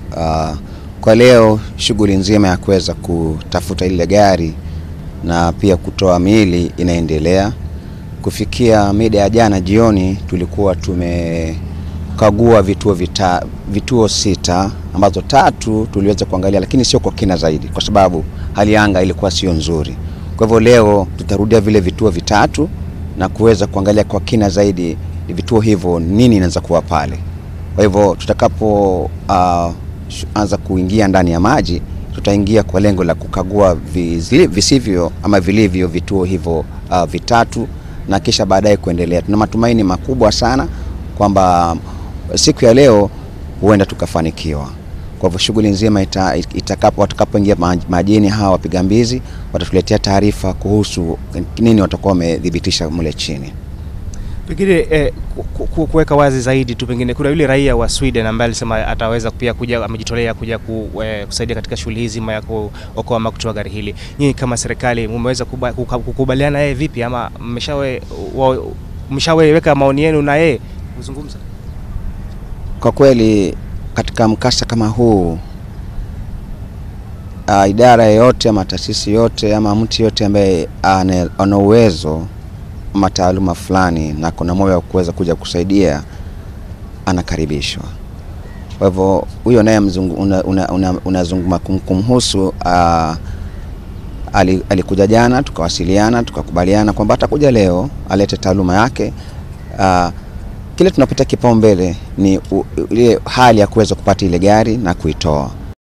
Uh, kwa leo shughuli nzima ya kuweza kutafuta ile gari na pia kutoa miili inaendelea. Kufikia mida ya jana jioni, tulikuwa tumekagua vituo vita, vituo sita ambazo tatu tuliweza kuangalia, lakini sio kwa kina zaidi, kwa sababu hali ya anga ilikuwa sio nzuri. Kwa hivyo leo tutarudia vile vituo vitatu na kuweza kuangalia kwa kina zaidi vituo hivyo nini inaweza kuwa pale. Kwa hivyo tutakapo uh, anza kuingia ndani ya maji, tutaingia kwa lengo la kukagua vizili, visivyo ama vilivyo vituo hivyo uh, vitatu na kisha baadaye kuendelea. Tuna matumaini makubwa sana kwamba siku ya leo huenda tukafanikiwa. Kwa hivyo shughuli nzima ita, itakapo watakapoingia majini hawa wapiga mbizi watatuletea taarifa kuhusu nini watakuwa wamedhibitisha mule chini. Pengine eh, kuweka wazi zaidi tu, pengine kuna yule raia wa Sweden ambaye alisema ataweza pia kuja, amejitolea kuja ku, eh, kusaidia katika shughuli hii zima ya kuokoa ama kutoa gari hili. Nyinyi kama serikali mmeweza kukubaliana yeye vipi, ama mmeshaweka maoni yenu na yeye kuzungumza? Kwa kweli katika mkasa kama huu uh, idara yoyote ama taasisi yote ama mtu yote ambaye ana uwezo ama taaluma fulani na kuna moyo wa kuweza kuja kusaidia anakaribishwa. Kwa hivyo huyo naye unazungumza una, una, una kumhusu uh, alikuja jana, tukawasiliana tukakubaliana kwamba atakuja leo alete taaluma yake uh, kile tunapata kipaumbele ni ile hali ya kuweza kupata ile gari na kuitoa.